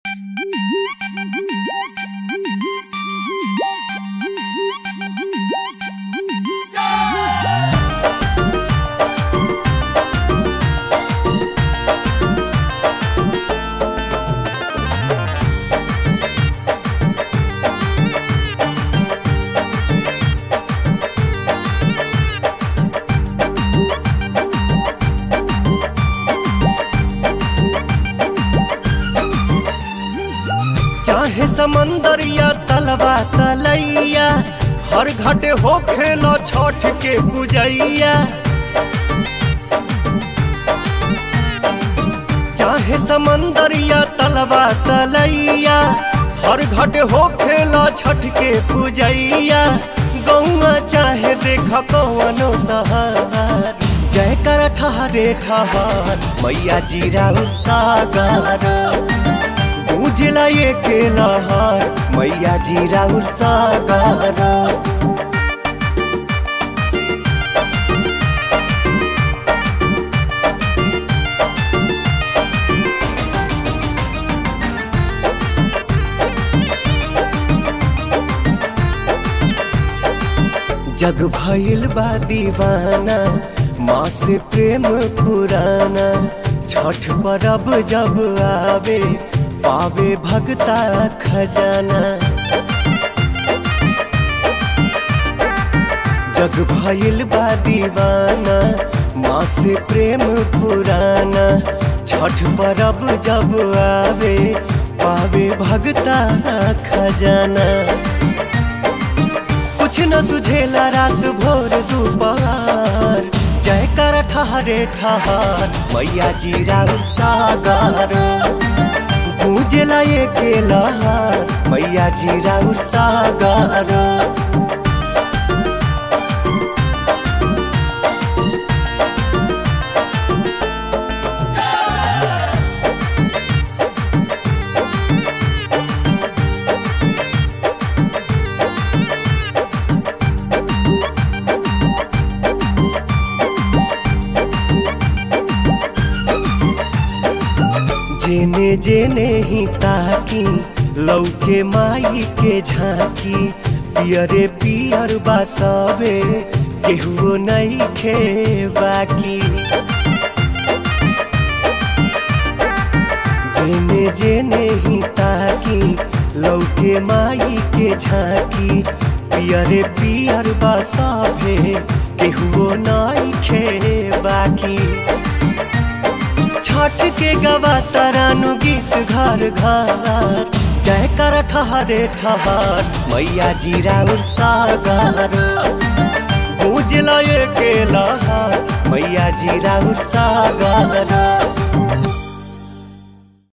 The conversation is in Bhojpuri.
चाहे समंदर या तलवा तलैया हर घाटे हो खेलो छठ के पूजैया चाहे समंदर या तलवा तलैया हर घाटे हो खेलो छठ के पूजैया गौआ चाहे देख कौनो सहार जय कर ठहरे ठहर मैया जीरा सागर उजला ये केलहार मैया जी राउर सागर जग भइल बा दीवाना माँ से प्रेम पुराना छठ परब जब आवे पावे भगता खजाना जग भइल बा दीवाना माँ से प्रेम पुराना छठ परब जब आवे पावे भगता खजाना कुछ न सुझेला रात भोर दोपहर जय कर ठहरे ठहर मैया जी राव सागर पूजला ये केला मैया जी राउर सागर जेने जेने ही ताकी लौके माई के झांकी पियरे पियर बासबे केहुओ नहीं खे बाकी जेने जेने ही ताकी लौके माई के झांकी पियरे पियर बासबे केहुओ नहीं खे बाकी छठ के गवा तरानु गीत घर घर जय कर ठहरे ठहर मैया जी राउर सागर गूंजला ये केला मैया जी राउर सागर